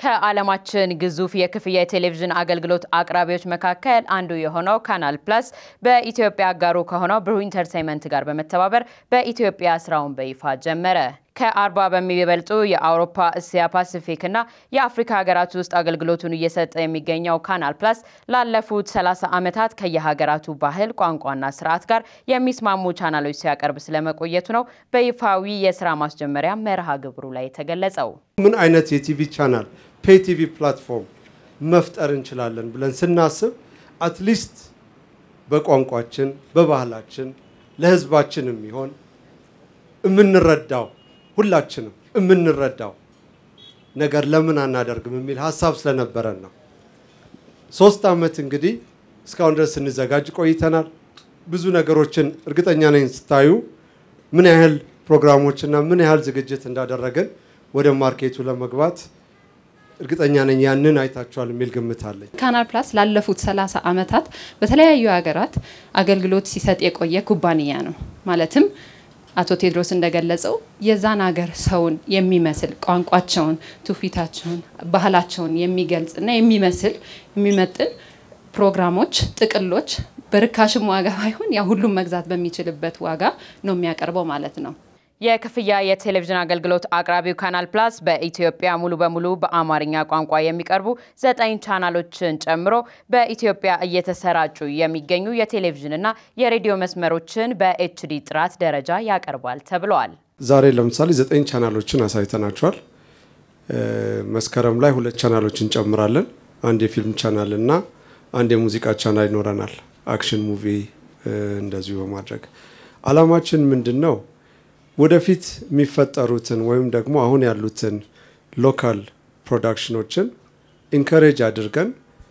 ከዓለማችን ግዙፍ የክፍያ የቴሌቪዥን አገልግሎት አቅራቢዎች መካከል አንዱ የሆነው ካናል ፕላስ በኢትዮጵያ አጋሩ ከሆነው ብሩህ ኢንተርቴይንመንት ጋር በመተባበር በኢትዮጵያ ስራውን በይፋ ጀመረ። ከአርባ በሚበልጡ የአውሮፓ፣ እስያ፣ ፓሲፊክ እና የአፍሪካ ሀገራት ውስጥ አገልግሎቱን እየሰጠ የሚገኘው ካናል ፕላስ ላለፉት 30 ዓመታት ከየሀገራቱ ባህል፣ ቋንቋና ስርዓት ጋር የሚስማሙ ቻናሎች ሲያቀርብ ስለመቆየቱ ነው በይፋዊ የስራ ማስጀመሪያ መርሃ ግብሩ ላይ የተገለጸው። ምን አይነት የቲቪ ቻናል ፔይ ቲቪ ፕላትፎርም መፍጠር እንችላለን ብለን ስናስብ አትሊስት በቋንቋችን በባህላችን ለህዝባችን የሚሆን የምንረዳው ሁላችንም የምንረዳው ነገር ለምን አናደርግም የሚል ሀሳብ ስለነበረን ነው። ሶስት ዓመት እንግዲህ እስካሁን ድረስ ስንዘጋጅ ቆይተናል። ብዙ ነገሮችን እርግጠኛ ነኝ ስታዩ ምን ያህል ፕሮግራሞችና ምን ያህል ዝግጅት እንዳደረግን ወደ ማርኬቱ ለመግባት እርግጠኛ ነኝ ያንን አይታችኋል የሚል ግምት አለኝ። ካናል ፕላስ ላለፉት 30 ዓመታት በተለያዩ ሀገራት አገልግሎት ሲሰጥ የቆየ ኩባንያ ነው። ማለትም አቶ ቴድሮስ እንደገለጸው የዛን ሀገር ሰውን የሚመስል ቋንቋቸውን፣ ትውፊታቸውን፣ ባህላቸውን የሚገልጽና የሚመስል የሚመጥን ፕሮግራሞች፣ ጥቅሎች በርካሽም ዋጋ ባይሆን ያ ሁሉም መግዛት በሚችልበት ዋጋ ነው የሚያቀርበው ማለት ነው። የክፍያ የቴሌቪዥን አገልግሎት አቅራቢው ካናል ፕላስ በኢትዮጵያ ሙሉ በሙሉ በአማርኛ ቋንቋ የሚቀርቡ ዘጠኝ ቻናሎችን ጨምሮ በኢትዮጵያ እየተሰራጩ የሚገኙ የቴሌቪዥንና የሬዲዮ መስመሮችን በኤችዲ ጥራት ደረጃ ያቀርባል ተብለዋል። ዛሬ ለምሳሌ ዘጠኝ ቻናሎችን አሳይተናቸዋል። መስከረም ላይ ሁለት ቻናሎችን እንጨምራለን። አንድ የፊልም ቻናል እና አንድ የሙዚቃ ቻናል ይኖረናል። አክሽን ሙቪ እንደዚሁ በማድረግ አላማችን ምንድን ነው? ወደፊት የሚፈጠሩትን ወይም ደግሞ አሁን ያሉትን ሎካል ፕሮዳክሽኖችን ኢንከሬጅ አድርገን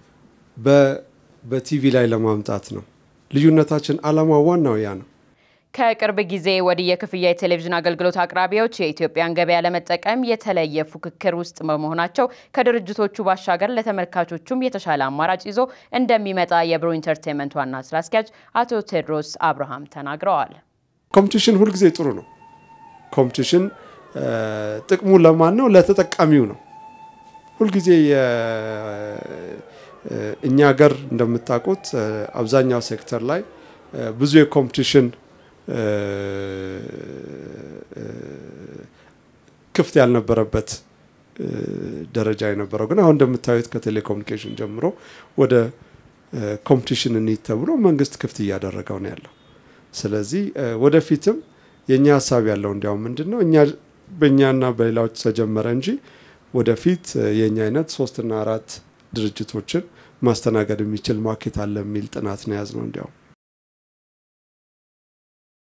በቲቪ ላይ ለማምጣት ነው። ልዩነታችን አላማ ዋናው ያ ነው። ከቅርብ ጊዜ ወዲህ የክፍያ የቴሌቪዥን አገልግሎት አቅራቢዎች የኢትዮጵያን ገበያ ለመጠቀም የተለየ ፉክክር ውስጥ በመሆናቸው ከድርጅቶቹ ባሻገር ለተመልካቾቹም የተሻለ አማራጭ ይዞ እንደሚመጣ የብሩህ ኢንተርቴይንመንት ዋና ስራ አስኪያጅ አቶ ቴድሮስ አብርሃም ተናግረዋል። ኮምፒቲሽን ሁልጊዜ ጥሩ ነው። ኮምፒቲሽን ጥቅሙ ለማን ነው? ለተጠቃሚው ነው። ሁልጊዜ እኛ ሀገር እንደምታውቁት አብዛኛው ሴክተር ላይ ብዙ የኮምፒቲሽን ክፍት ያልነበረበት ደረጃ የነበረው ግን አሁን እንደምታዩት ከቴሌኮሙኒኬሽን ጀምሮ ወደ ኮምፒቲሽን እንሂድ ተብሎ መንግስት ክፍት እያደረገው ነው ያለው። ስለዚህ ወደፊትም የእኛ ሀሳብ ያለው እንዲያውም ምንድን ነው እኛ በእኛና በሌላዎች ተጀመረ እንጂ ወደፊት የእኛ አይነት ሶስትና አራት ድርጅቶችን ማስተናገድ የሚችል ማርኬት አለ የሚል ጥናት ነው የያዝነው እንዲያውም